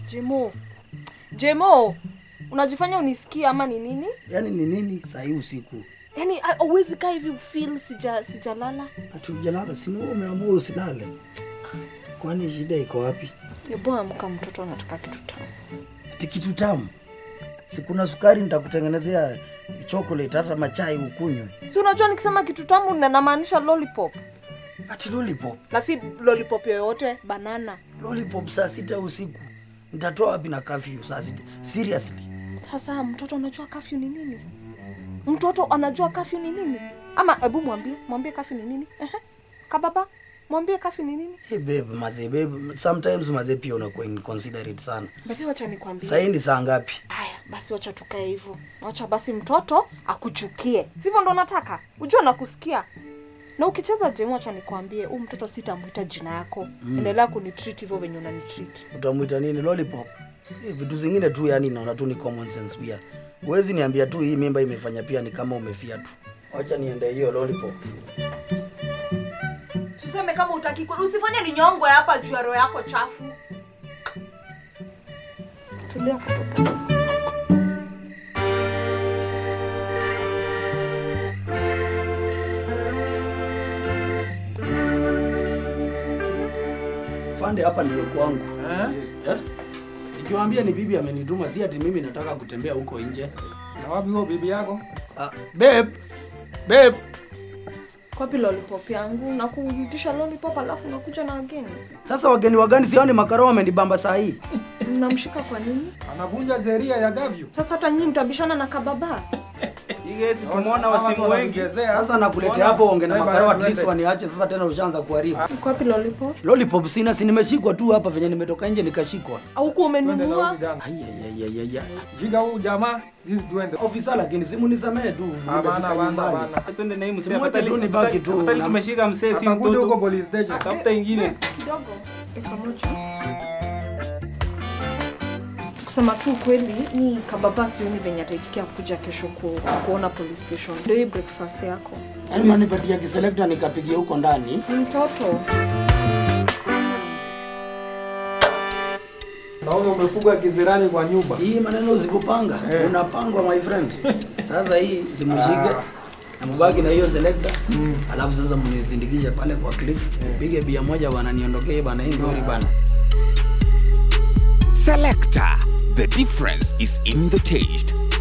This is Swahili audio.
Jemo. Jemo. Unajifanya unisikie ama ni nini? Yaani ni nini saa hii usiku? Yaani ah, huwezi kaa hivi ufeel sija sijalala. Ati ujalala, si wewe umeamua usilale? Kwani shida iko wapi? Hebu amka, mtoto anataka kitu tamu. Ati kitu tamu? Si kuna sukari nitakutengenezea chocolate hata machai ukunywe. Si unajua nikisema kitu tamu na namaanisha lollipop. Ati lollipop. Na si lollipop yoyote, banana. Lollipop saa sita usiku. Nitatoa wapi na curfew saa sita? Seriously. Sasa mtoto anajua kafyu ni nini? Mtoto anajua kafyu ni nini? Ama hebu mwambie, mwambie kafyu ni nini? Ehe. Kababa, mwambie kafyu ni nini? Hey babe, mazee babe, sometimes mazee pia unakuwa inconsiderate sana. Basi wacha nikwambie. Saa hii ni saa ngapi? Haya, basi wacha tukae hivyo. Wacha basi mtoto akuchukie. Sivyo ndo nataka? Ujua nakusikia. Na ukicheza jemu, wacha nikwambie, huu mtoto sitamwita jina yako. Endelea kunitreat hivyo venye unanitreat. Utamwita nini? Lollipop? Eh, vitu zingine tu yani naona tu ni common sense pia. Huwezi niambia tu hii mimba imefanya pia ni kama umefia tu. Wacha niende hiyo lollipop. Tuseme kama utaki kweli, usifanye ni nyongwe hapa juu ya roho yako chafu. Tulia katoto. Fande hapa ndio kwangu. Eh? Nikiwaambia ni bibi amenituma si ati mimi nataka kutembea huko nje. Na wapi huo bibi yako? Ah, babe. Babe. Kwapi lollipop yangu? Na kurudisha lollipop alafu nakuja na wageni. Sasa wageni wagani sioni makaro wamenibamba saa hii. Mnamshika kwa nini? Anavunja sheria ya gavyu. Sasa hata nyinyi mtabishana na kababa. Igesi tumeona wasimu wengi. Sasa nakuletea hapo onge na Beba, makaro at twende. least waniache sasa tena ushaanza kuharibu. Kwapi lollipop? Lollipop sina si nimeshikwa tu hapa venye nimetoka nje nikashikwa. Au kuwa Twende na umenunua? huyu kijana. Ai ai ai ai. ai. Jiga huyu jamaa, sisi tuende. Ofisa lakini simu nisamee tu. Hapana, Nimefika hapana, nyumbani. hapana. Twende na hii msee. Simwache tu Afadhali- nibaki tu. afadhali tumeshika msee si Atakuja huko mtoto. police station. Tafuta ingine. Kidogo. Eka moja. Kusema tu kweli, ni kababa sioni venye ataitikia kuja kesho ku, kuona police station. Ndio hii breakfast yako. Yaani manipatia kiselekta nikapigia huko ndani. Ni mtoto. Naona umefuga kisirani kwa nyumba. Hii maneno usipopanga Eh. unapangwa my friend. Sasa hii simushike na mbaki na hiyo selector. Alafu sasa mnizindikishe pale kwa cliff. Pige bia moja bana niondokee bana hii ngori bana. Selector. The difference is in the taste.